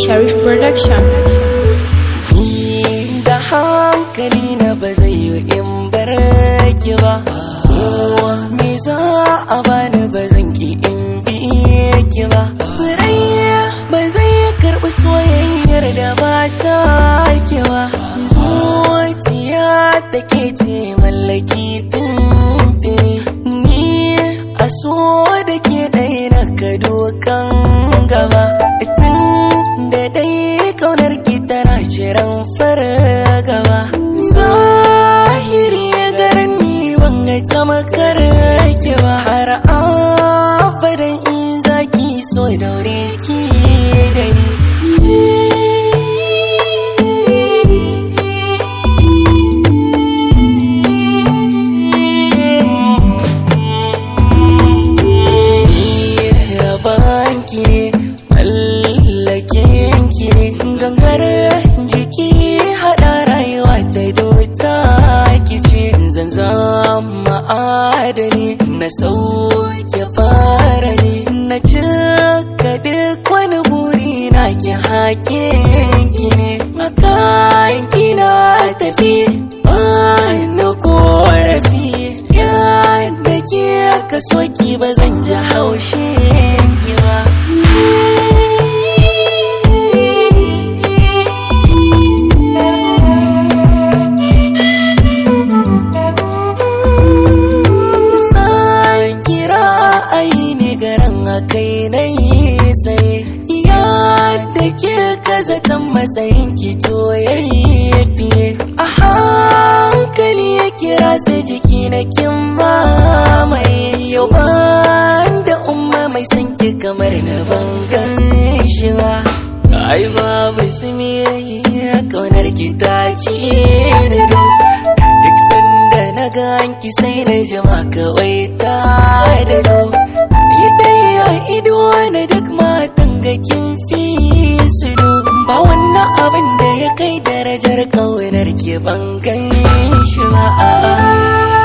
Sharif Production. da hankali na ba zai yi in bar ki ba me za a bani ba zan ki in bi ki ba Furayya ba zai karɓi soyayyar da ba ta ki ba zuciya da ke ce mallaki tuntuni ni a so da ke ɗaya na ka dokan gaba tun da dai kaunar ki tana shirin fargaba zahiri ya garin ni ban ga ta makar ki ba har abadan in zaki so daure ki da ni rabanki ne mallakin ki ne gangar jiki hada rayuwa ta dota ki ce zan zama adani na sauke fara ne na cika duk wani buri na ki hakin ki ne makan ki na tafi ba na korafi yadda ke ka soki ba zan ji haushin ki ba san kira ai ne garan a kai na yi tsaye yadda ke kazatan matsayin ki to yayi fiye a hankali ya kira sai jiki na kin mamaye yau ban da umma mai san ki kamar na bangan shi ba ai babu sumi kaunar ki ta ci da duk sanda na ga ki sai na jima kawai ta da do ni dai a ido na duk matan ga kin fi su do ba wannan abin da ya kai darajar kaunar ki ban gan shi ba a'a